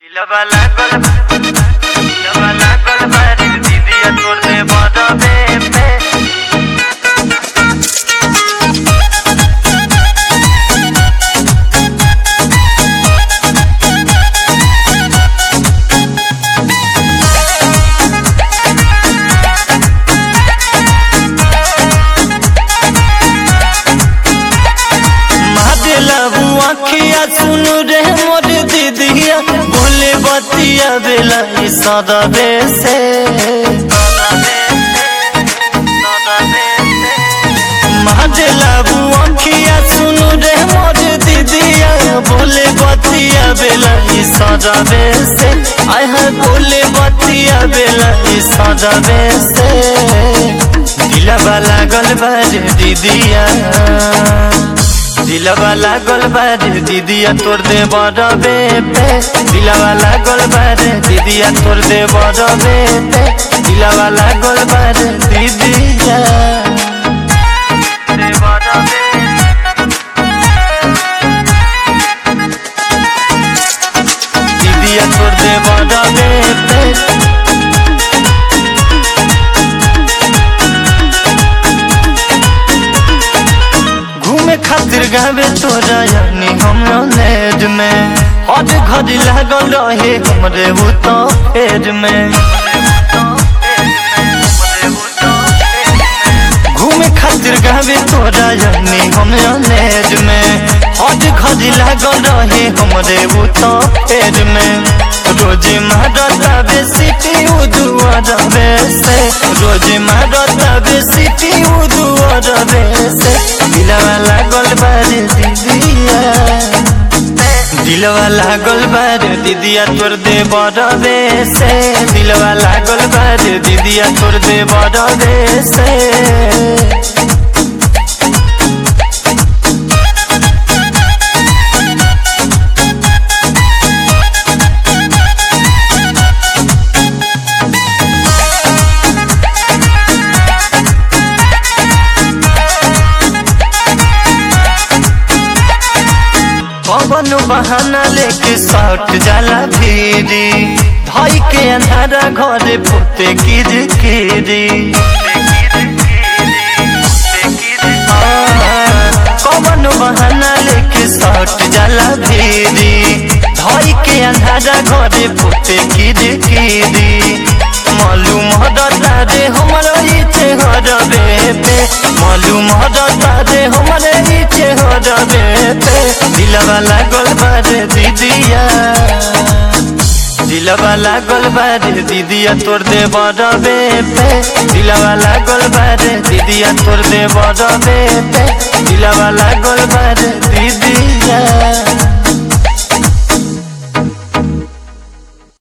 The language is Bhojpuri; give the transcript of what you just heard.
Lava la cola, lava la cola para el día por de modo bebé. मादेलाबू आखिया सुनु रे मोर दीदिया बोले बतिया बेला ई सदबे से मादेलाबू आखिया सुनु रे मोर दीदिया बोले बतिया बेला ई सदबे से आय है बोले बतिया बेला ई सदबे से दिलवा लागल बारे दीदिया दिलवा लागल बारे दीदिया तोर दे बड़बे पे दिलवा लागल बारे दीदिया तोर दे बड़बे पे दिलवा लागल बारे दीदिया De modo bebé. दीदिया तोर दे बड़बे पे घूमे खातिर गावे तोरा यानी हमरा लेज में हर घड़ी लागल रहे हमरे वो तो पेज में घूमे खातिर गावे तोरा यानी हमरा लेज में हर घड़ी लागल रहे हमरे वो तो पेज में रोजे मारता बेसिटी उदुआ रवे से रोजे मारता बेसिटी उदुआ रवे से दिलवा लागल बारे दीदिया दिलवा लागल बारे दीदिया तोर दे बड़बे से दिलवा लागल बारे दीदिया तोर दे बड़बे से पवन बहाना लेके सट जाला भीरी भाई के अंधारा घर पुते किर किरी पवन बहाना लेके सट जाला भीरी भाई के अंधारा घर पुते किर किरी मालूम हदता रे हमरो इचे हरबे पे मालूम हदता रे हमरे इचे हरबे पे दिलवा लागल बारे दीदिया दिलवा लागल बारे दीदिया तोर दे बड़बे पे दिलवा लागल बारे दीदिया तोर दे बड़बे पे दिलवा लागल बारे दीदिया